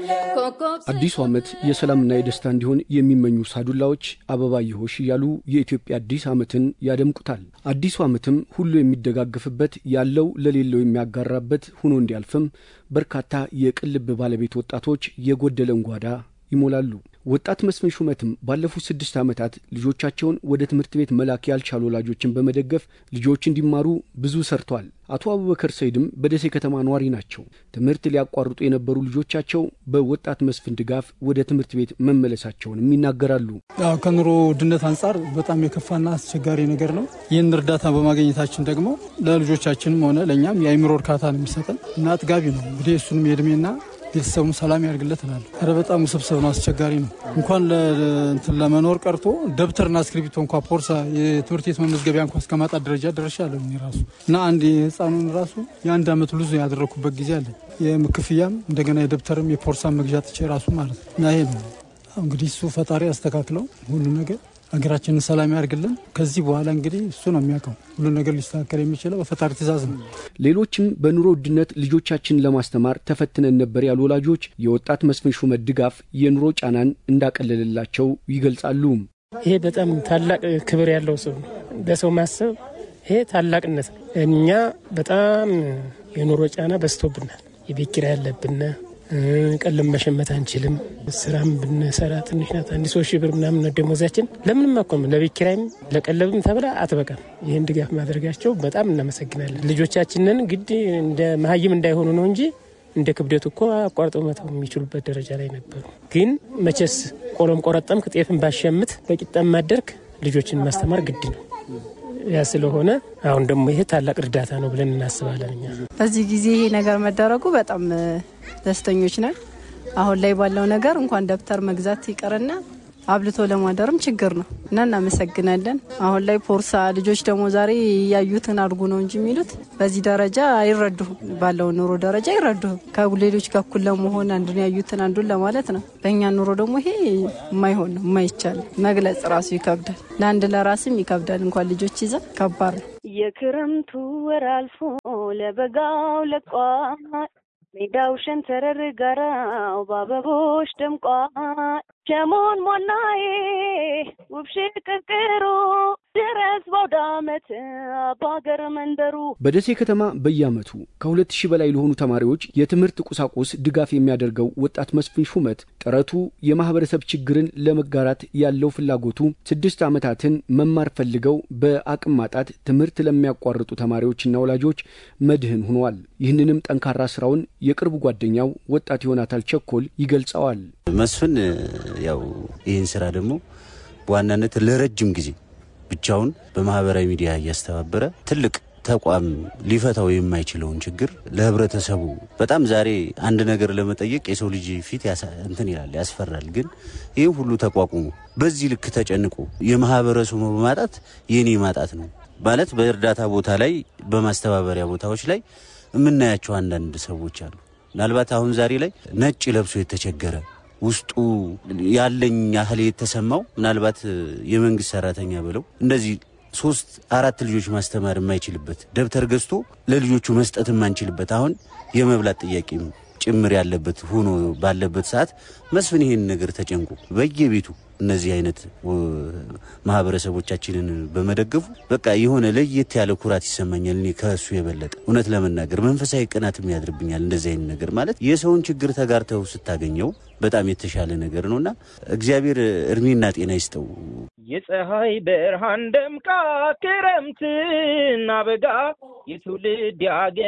አዲሱ ዓመት የሰላምና የደስታ እንዲሆን የሚመኙ ሳዱላዎች አበባ ይሆሽ እያሉ የኢትዮጵያ አዲስ ዓመትን ያደምቁታል። አዲሱ ዓመትም ሁሉ የሚደጋገፍበት ያለው ለሌለው የሚያጋራበት ሆኖ እንዲያልፍም በርካታ የቅን ልብ ባለቤት ወጣቶች የጎደለን ጓዳ ይሞላሉ። ወጣት መስፍን ሹመትም ባለፉት ስድስት ዓመታት ልጆቻቸውን ወደ ትምህርት ቤት መላክ ያልቻሉ ወላጆችን በመደገፍ ልጆች እንዲማሩ ብዙ ሰርቷል። አቶ አቡበከር ሰይድም በደሴ ከተማ ነዋሪ ናቸው። ትምህርት ሊያቋርጡ የነበሩ ልጆቻቸው በወጣት መስፍን ድጋፍ ወደ ትምህርት ቤት መመለሳቸውንም ይናገራሉ። ያው ከኑሮ ውድነት አንጻር በጣም የከፋና አስቸጋሪ ነገር ነው። ይህን እርዳታ በማግኘታችን ደግሞ ለልጆቻችንም ሆነ ለእኛም የአይምሮ እርካታ ነው የሚሰጠን እና አጥጋቢ ነው። እንግዲህ እሱንም የእድሜና ቤተሰቡን ሰላም ያድርግለት እላለሁ። ኧረ በጣም ውስብስብ ነው፣ አስቸጋሪ ነው። እንኳን እንትን ለመኖር ቀርቶ ደብተርና እስክሪብቶ እንኳ ፖርሳ፣ የትምህርት ቤት መመዝገቢያ እንኳ እስከ ማጣት ደረጃ ደርሻለሁ እኔ ራሱ እና አንድ የህፃኑን ራሱ የአንድ አመት ሉዝ ያደረግኩበት ጊዜ አለ። የክፍያም እንደገና የደብተርም የፖርሳ መግዣ ጥቼ ራሱ ማለት ነው እና ይሄ ነው እንግዲህ እሱ ፈጣሪ ያስተካክለው ሁሉ ነገር ሀገራችንን ሰላም ያድርግልን። ከዚህ በኋላ እንግዲህ እሱ ነው የሚያውቀው ሁሉ ነገር ሊስተካከል የሚችለው በፈጣሪ ትእዛዝ ነው። ሌሎችም በኑሮ ውድነት ልጆቻችንን ለማስተማር ተፈትነን ነበር ያሉ ወላጆች የወጣት መስፍን ሹመት ድጋፍ የኑሮ ጫናን እንዳቀለለላቸው ይገልጻሉ። ይሄ በጣም ታላቅ ክብር ያለው ሰው ነው። ለሰው ማሰብ ይሄ ታላቅነት ነው። እኛ በጣም የኑሮ ጫና በዝቶብናል። የቤት ኪራይ ያለብን ቀለም መሸመት አንችልም። ስራም ብንሰራ ትንሽ ናት። አንድ ሶስት ሺህ ብር ምናምን ነው ደሞዛችን። ለምንም አኮም ለቤት ኪራይም ለቀለብም ተብላ አትበቃም። ይህን ድጋፍ ማድረጋቸው በጣም እናመሰግናለን። ልጆቻችንን ግድ እንደ መሀይም እንዳይሆኑ ነው እንጂ እንደ ክብደቱ እኮ አቋርጠው መተው የሚችሉበት ደረጃ ላይ ነበሩ። ግን መቼስ ቆሎም ቆረጠምክ ጤፍን ባሸምት በቂጣም ማደርክ ልጆችን ማስተማር ግድ ነው። ያ ስለሆነ አሁን ደግሞ ይሄ ታላቅ እርዳታ ነው ብለን እናስባለን። እኛ በዚህ ጊዜ ይሄ ነገር መደረጉ በጣም ደስተኞች ነን። አሁን ላይ ባለው ነገር እንኳን ደብተር መግዛት ይቀርና አብልቶ ለማደርም ችግር ነው እና እናመሰግናለን። አሁን ላይ ፖርሳ ልጆች ደግሞ ዛሬ ያዩትን አድርጉ ነው እንጂ የሚሉት በዚህ ደረጃ አይረዱህም። ባለው ኑሮ ደረጃ አይረዱህም። ከሌሎች ጋር እኩል ለመሆን አንዱን ያዩትን አንዱን ለማለት ነው። በእኛ ኑሮ ደግሞ ይሄ የማይሆን ነው፣ የማይቻል መግለጽ ራሱ ይከብዳል። ለአንድ ለራስም ይከብዳል። እንኳን ልጆች ይዘ ከባድ ነው። የክረምቱ ወር አልፎ ለበጋው ለቋል ሜዳው ሸንተረር ጋራው በአበቦች ደምቋል። ሸሞን ሞናዬ ውብሽ ቅርቅሩ ድረስ በአውደ ዓመት በሀገር መንደሩ በደሴ ከተማ በየዓመቱ ከሁለት ሺህ በላይ ለሆኑ ተማሪዎች የትምህርት ቁሳቁስ ድጋፍ የሚያደርገው ወጣት መስፍን ሹመት ጥረቱ የማህበረሰብ ችግርን ለመጋራት ያለው ፍላጎቱ ስድስት ዓመታትን መማር ፈልገው በአቅም ማጣት ትምህርት ለሚያቋርጡ ተማሪዎችና ወላጆች መድህን ሆኗል። ይህንንም ጠንካራ ስራውን የቅርብ ጓደኛው ወጣት ዮናታል ቸኮል ይገልጸዋል። መስፍን ያው ይህን ስራ ደግሞ በዋናነት ለረጅም ጊዜ ብቻውን በማህበራዊ ሚዲያ እያስተባበረ ትልቅ ተቋም ሊፈታው የማይችለውን ችግር ለህብረተሰቡ በጣም ዛሬ አንድ ነገር ለመጠየቅ የሰው ልጅ ፊት እንትን ይላል ያስፈራል። ግን ይህ ሁሉ ተቋቁሞ በዚህ ልክ ተጨንቆ የማህበረሰቡ ማጣት የኔ ማጣት ነው ማለት በእርዳታ ቦታ ላይ በማስተባበሪያ ቦታዎች ላይ የምናያቸው አንዳንድ ሰዎች አሉ። ምናልባት አሁን ዛሬ ላይ ነጭ ለብሶ የተቸገረ ውስጡ ያለኝ ያህል የተሰማው ምናልባት የመንግስት ሰራተኛ ብለው እንደዚህ ሶስት አራት ልጆች ማስተማር የማይችልበት ደብተር ገዝቶ ለልጆቹ መስጠት የማንችልበት አሁን የመብላት ጥያቄም ጭምር ያለበት ሆኖ ባለበት ሰዓት መስፍን ይሄን ነገር ተጨንቆ በየቤቱ እነዚህ አይነት ማህበረሰቦቻችንን በመደገፉ በቃ የሆነ ለየት ያለ ኩራት ይሰማኛል። እኔ ከእሱ የበለጠ እውነት ለመናገር መንፈሳዊ ቅናትም ያድርብኛል። እንደዚህ አይነት ነገር ማለት የሰውን ችግር ተጋርተው ስታገኘው በጣም የተሻለ ነገር ነውና እግዚአብሔር እድሜና ጤና ይስጠው። የፀሐይ ብርሃን ደምቃ ክረምትና በጋ የትውልድ